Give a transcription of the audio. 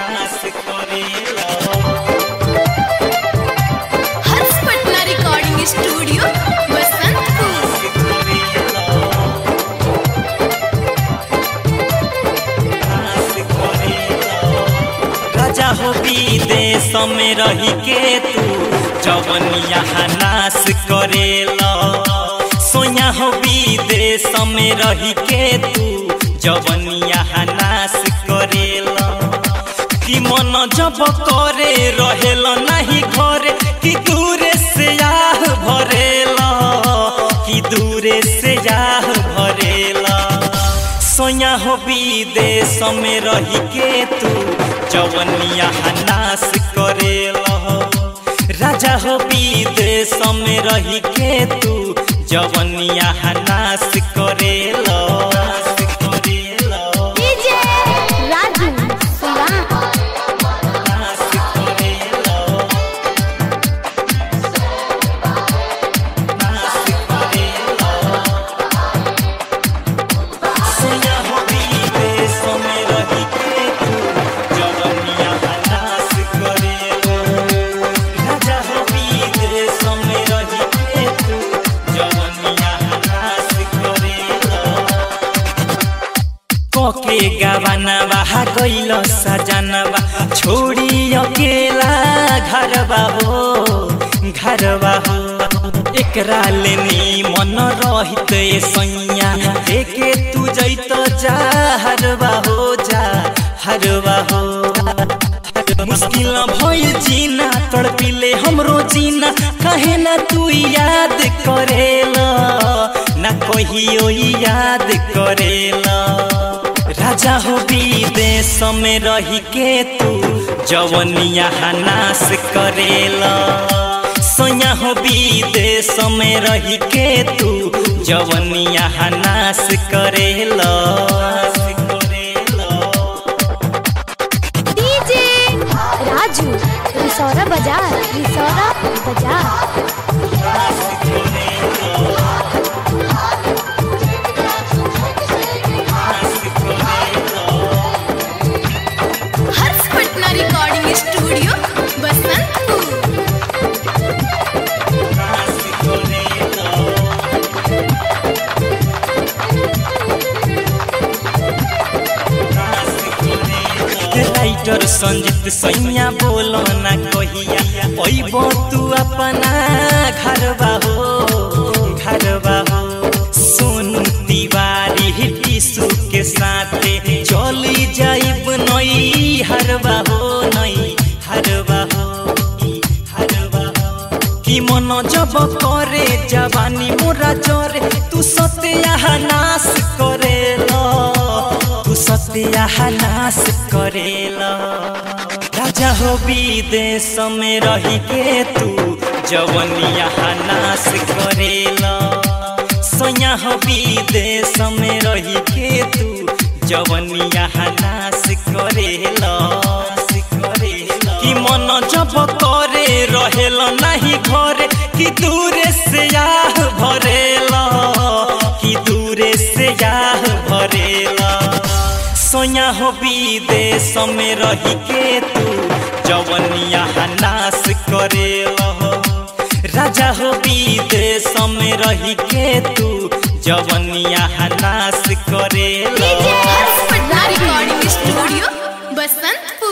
नाश करेला Harsh Patna recording studio Basantpur राजा हो विदेश में रही के तू जवन यहाँ नाश करेला सोया हो विदेश में रही के तू जवन यहाँ नाश करेला कि मन जब करे रहेल नहीं घरे कि दूरे से आह भरेला कि दूरे से आह भरेला सोया हो विदेश में रही के तू जवन यहाँ नाश करेला राजा हो विदेश में रही के तू जवन यहाँ नाश करेला नाश करेला डीजे राजू सुरा नाश करेला नाश करेला सोया हो विदेश में रही के तू जवन यहाँ नाश करेला राजा हो विदेश में रही के तू जवन यहाँ नाश करेला कोके गवानवा गइल सजनवा छोड़ी अकेला घरवा हो घरवा हो एकरा लेनी मन रहित सैया देखे तू जैत जा हरवा हो जा हरवा हो मुश्किल भइल जीना तड़पिले हमरो जीना कहे ना तू याद करेला ना कहियो याद करेला राजा हो विदेश में रही के तू जवन यहाँ नाश करेला सोया हो विदेश में रही के तू जवन यहाँ नाश करेला नाश करेला डीजे राजू रिसौरा बाजार रिसौरा बाजार Harsh Patna recording studio Basantpur writer Sanjeet सैया बोलो ना कहिया अइबो तू अपना घरवा हो घरवा हो सुन तिवारी टिसु के साथे चली जाइब नई हरवा हो नई हरवा हो हरवा हो कि मन जब करे जवानी मोरा जरे तू सत्या नाश करेला तू सत्या नाश करेला राजा हो विदेश में रही के तू जवन यहाँ नाश करेला सोया हो विदेश में रही के तू जवन यहाँ नाश करेला नाश करेला कि मन जब करे रहेल नहीं घरे कि दूरे से आह भरेला कि दूरे से आह भरेला सोया हो विदेश में रही के तू जवन यहाँ नाश करेला राजा हो विदेश में रही के तू जवन यहाँ नाश करेला हर्ष पटना रिकॉर्डिंग स्टूडियो बसंतपुर